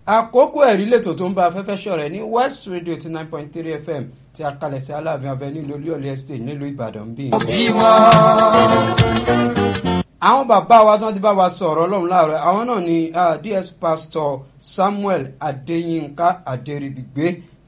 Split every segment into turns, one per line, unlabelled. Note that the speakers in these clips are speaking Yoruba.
àkókò ẹ̀rí lètò tó ń bá afẹ́fẹ́ ṣọ̀rẹ́ ní west radio ti nine point three fm tí a kalẹ̀ sí aláàfin avenue lórí ọ̀lẹ́ estate nílùú ìbàdàn bíi. àwọn bàbá wa tí wọ́n ti bá wa sọ̀rọ̀ ọlọ́run láàárọ̀ àwọn náà ni ah, ds pastor samuel adeyinka aderibigbe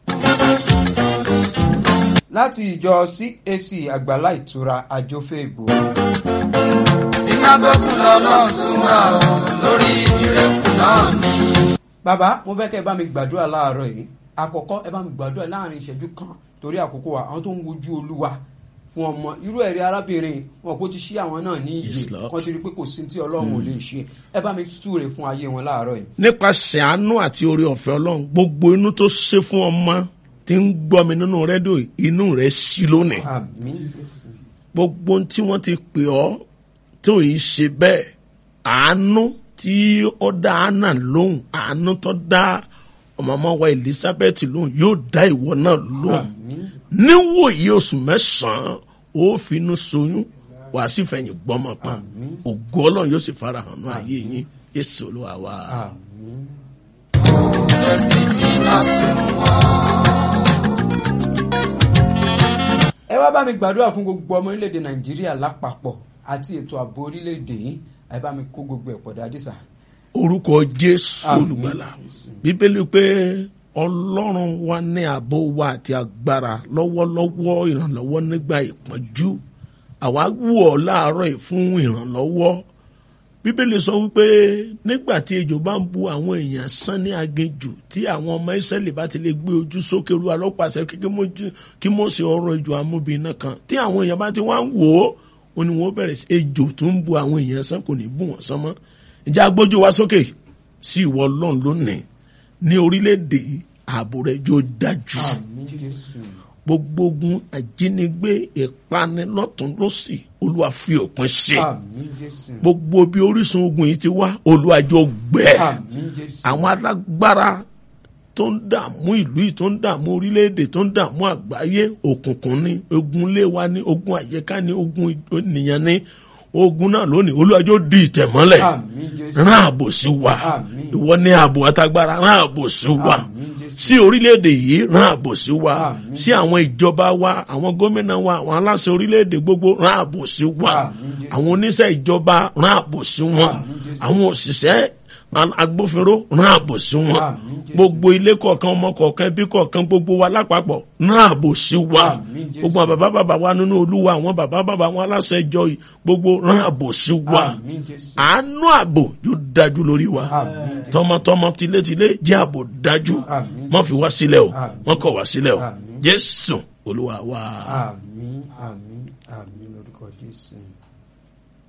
láti ìjọ cac àgbàlá ìtura àjọfẹ́ ìbò.
sinagogu lọ́lọ́run tún wà ó lórí ìrẹ́kù náà ni.
bàbá mo fẹ́ kẹ́ ẹ bá mi gbàdúrà láàárọ̀ yìí àkọ́kọ́ ẹ bá mi gbàdúrà láàrin ìṣẹ́jú kan torí àkókò wa àwọn tó ń wojú olúwa fún ọmọ irú ẹ̀rí arábìnrin wọn kò ti ṣí àwọn náà ní
Yes,
iye
Lord.
kan ti rí i pé kò sí tí ọlọ́run ò lè ṣe ẹ bá mi túre fún ayé wọn láàárọ̀ yìí.
nípasẹ̀ àánú àti orí ọ̀fẹ́ ọlọ́run gbogbo inú tó ṣe fún ọmọ tí ń gbọ́ mi nínú rédíò yìí, inú rẹ̀ sí lónìí
àmín Jésù.
gbogbo ohun tí wọ́n ti pè ọ́ tó yìí ṣe bẹ́ẹ̀ àánú tí ó dá anna lóhùn àánú tó dá ọmọọmọ wa elizabeth lóhùn yóò dá ìwọ náà lóhùn níwòye oṣù mẹ́sàn-án ó finú soyún wàá sì fẹ̀yìn gbọ́mọ pa ògo ọlọ́run yóò sì farahàn ní ayé yín yéṣu olúwa wa.
àmín. ẹ wá bá mi gbàdúrà fún gbogbo ọmọ orílẹ̀-èdè nàìjíríà lápapọ̀ àti ètò ààbò orílẹ̀-èdè yìí ẹ bá mi kó gbogbo ẹ̀ pọ̀ dájú sà.
orúkọ jésù
Àmín.
olùgbàlà bíbélì pé ọlọ́run wa ní ààbò wa àti agbára lọ́wọ́lọ́wọ́ ìrànlọ́wọ́ nígbà ìpọ́njú àwa wù ọ́ láàárọ̀ yìí fún ìrànlọ́wọ́ bíbélì sọ wípé nígbà tí ejò bá ń bu àwọn èèyàn sán ní aginjù tí àwọn ọmọ ìsẹ́lẹ̀ bá ti lè gbé ojú sókè ru alọ́pàṣẹ kí mo ṣe ọrọ̀ ejò amúbìnrin kan tí àwọn èèyàn bá ti wá ń wò ó ó ní wọ́n bẹ̀rẹ̀ sí ejò tó ń bu àwọn èèyàn sán kò ní bù wọ́n sán mọ́ ìjà agbójú wa sókè sí ìwọ ọlọ́run lónìí ní orílẹ̀-èdè yìí, ààbò rẹ̀ yóò dájú
àmín jésù.
gbogbo ogun àjínigbé ìpanilọ́tún lọ́sì olúwa fi òpin sí
àmín jésù.
gbogbo bí orísun ogun yìí ti wá olúwàjọ gbẹ
àmín jésù.
àwọn alágbára tó ń dààmú ìlú yìí tó ń dààmú orílẹ̀-èdè tó ń dààmú àgbáyé òkùnkùn ni ogun ilé wa ni ogun àyíká ni ogun ènìyàn ni ogun náà lónìí olúwàjọ di ìtẹ̀mọ́lẹ̀
àmín jésù.
rán ààbò sí wa
Àmín.
ìwọ ní ààbò àtagbára rán ààbò sí wa
Àmín, Jésù.
sí orílẹ̀-èdè yìí rán ààbò sí wa
Àmín,
sí àwọn ìjọba wa àwọn gómìnà wa àwọn aláṣẹ orílẹ̀-èdè gbogbo rán ààbò sí wa
Àmín, Jésù.
àwọn oníṣẹ́ ìjọba rán ààbò sí wọn
Àmín, Jésù.
àwọn òṣìṣẹ́ a- agbófinró rán ààbò sí wọn
Àmín, Jésù.
gbogbo ilé kọ̀ọ̀kan ọmọ kọ̀ọ̀kan ẹbí kọ̀ọ̀kan gbogbo wa lápapọ̀ rán ààbò sí wa
Àmín, Jésù.
gbogbo àwọn bàbá bàbá wa nínú olúwa àwọn bàbá bàbá wọn aláṣẹ ìjọ yìí gbogbo rán ààbò sí wa
àmín jésù.
àánú ààbò yóò dájú lórí wa
àmín jésù.
tọmọtọmọ tilétilé jẹ́ ààbò dájú
Àmín.
wọ́n fi wá sílẹ̀ o
Àmín.
wọ́n kọ̀ wá sílẹ̀ o
Àmín.
jésù olúwa wa.
àmín àmín àmín lórúkọ jésù.